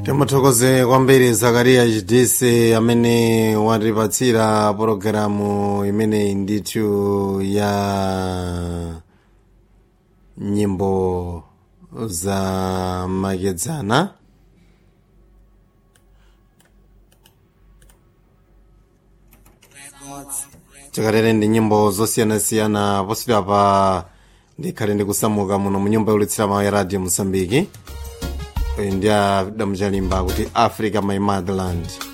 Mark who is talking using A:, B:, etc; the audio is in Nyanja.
A: timuthokoze kwambiri zakariya chidise amene watipatsira pologalamu imeneyi ndithu ya nyimbo za makedzana chakatere ndi nyimbo zosiyanasiyana poswera pa ndikhale ndikusamuka muno mu nyumba yolitsira mawu ya radio mosambiki uyu ndi adamuchalimba kuti africa my motherland